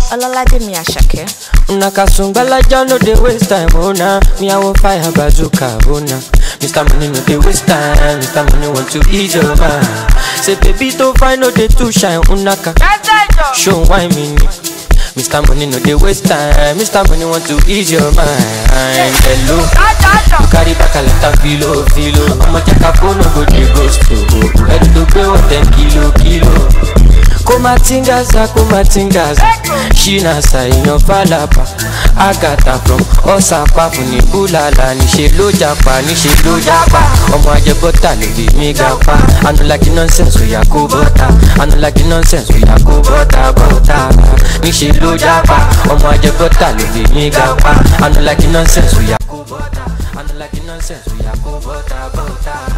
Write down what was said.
Olalade mi Ashake. Una kasungbalaja no dey waste time, oh na. Me I want fire bazooka, oh na. Mr. Money no dey waste time, Mr. Money want to ease your mind. Say baby to find no dey too shine, unaka. Show why me ni. Mr. Money no dey waste time, Mr. Money want to ease your mind. Hello, you carry back a lot of filo, filo. I'ma check a phone, no go dey ghost, oh. Ready to pay what ten kilo, kilo. kumatingaza kumatingaza shinasa iyanfalapa agata from ọsàpá fún ní búlàlà níṣẹ ló japa níṣẹ ló japa ọmọ ajẹbọta ló bí mi ga pa anulaki nonsense oya kó bọta anulaki nonsense oya kó bọta bọta níṣẹ ló japa ọmọ ajẹbọta ló bí mi ga pa anulaki nonsense oya kó bọta anulaki nonsense oya kó bọta bọta.